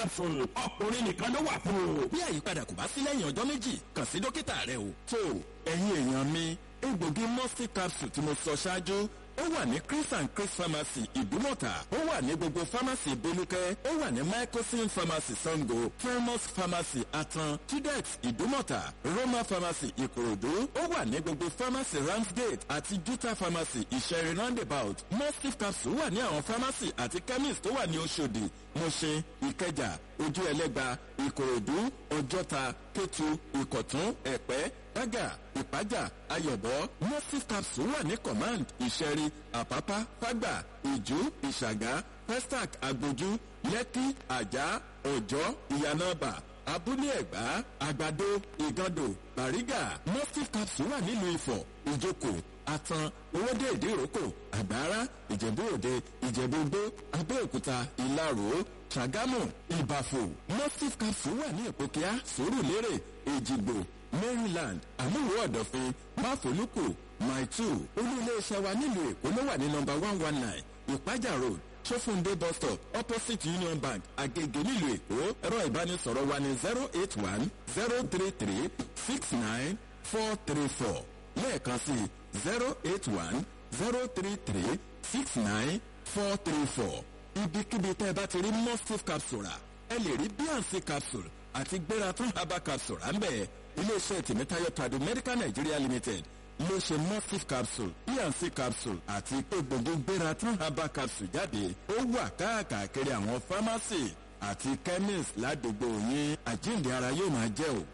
capsule ọkùnrin nìkan ló wà fún o. bí àyípadà kò bá sí lẹ́yìn ọjọ́ méjì kàn sí dókítà rẹ o. tó ẹ̀yin èèyàn mi egbògi mustif capsule tí mo sọ ṣáájú ó wà ní chris and chris pharmacy ìdúmọ̀tà ó wà ní gbogbo pharmacy bolúkẹ́ ó wà ní microsim pharmacy sango primus pharmacy atan tudex ìdúmọ̀tà roma pharmacy ìkòròdú ó wà ní gbogbo pharmacy ramsgate àti juta pharmacy ìṣẹ̀rin roundabout mustif capsule wà ní àwọn pharmacy àti chemist tó wà ní oṣòdì mọ̀ṣẹ́ ìkẹjà ojú ẹlẹ́gba ìkòròdú ọjọ́ta kétu ìkọ̀tún ẹ̀pẹ́ dágà ìpájà ayọ̀bọ mustif capsule wà ní command ìṣẹ̀rí àpápá fágbà ìjú ìṣàgá pestac agbójú lẹ́kí àjà ọ̀jọ́ ìyànàbà abúlé ẹ̀gbá àgbàdo ìgàndò bàrígà mustif capsule wà nílùú ifọ̀ ìjókòó atan owóde ìdíròkò àgbára ìjẹ̀bú òde ìjẹ̀bú gbó abẹ́òkúta ìlarò ṣàgámù ìbàfò mustif capsule wà ní ìpòkíà sòrùlérè èjìgbò maryland àmúlò ọ̀dọ̀fin máfolúkù maitu olú iléeṣẹ́ wa nílùú èkó ló wà ní nọmba one one nine ìpájà road sófúndé bus stop opposite union bank agege nílùú èkó ẹ̀rọ ìbánisọ̀rọ̀ wa ní zero eight one zero three three six nine four three four lẹ́ẹ̀kan sí zero eight one zero three three six nine four three four ibikíbi tẹ́ ẹ bá ti rí mustif capsule rà ẹ lè rí bnc capsule àti gbératán herbal capsule à ń bẹ̀ iléeṣẹ́ tìmítayọ̀ tradu medical nigeria limited ló ṣe mustif capsule bnc capsule àti egbògi gbératán herbal capsule jáde ó wà káàkiri àwọn pharmacy àti chemist ládùúgbò yín àjíǹde ara yóò máa jẹ́ o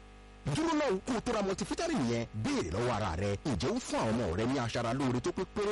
dúró náà kó o tó ra multivitamin yẹn béèrè lọ́wọ́ ara rẹ ǹjẹ́ ó fún àwọn ọmọ rẹ ní aṣara lóore tó pé péré